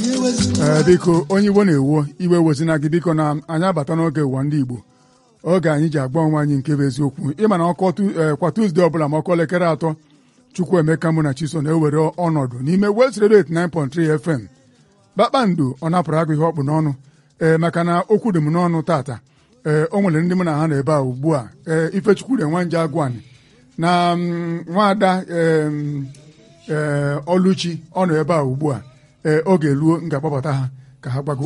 ee biko onye igbo na-ewo iwe wezina gị biko na anyị abata n'oge ụwa ndị igbo oge anyị ji agba onwe anyị nke bụ eziokwu ịma na ọkọ kwa tuzdee ọbụla ma ọkọ elekere atọ Chukwuemeka mụ na Chiso na-ewere ọnọdụ n'ime West Radio 89.3 FM kpakpando ọ napụrụ agụ ihe ọkpụ n'ọnụ ee maka na okwu dị m n'ọnụ tata ee o nwere ndị mụ na ha na-ebe a ugbu a ee Ifechukwu Nwanji Agwani na nwaada ee Oluchi ọ nọ ebe a ugbu a ee oge luo m ga-akpọbata ha ka ha gbago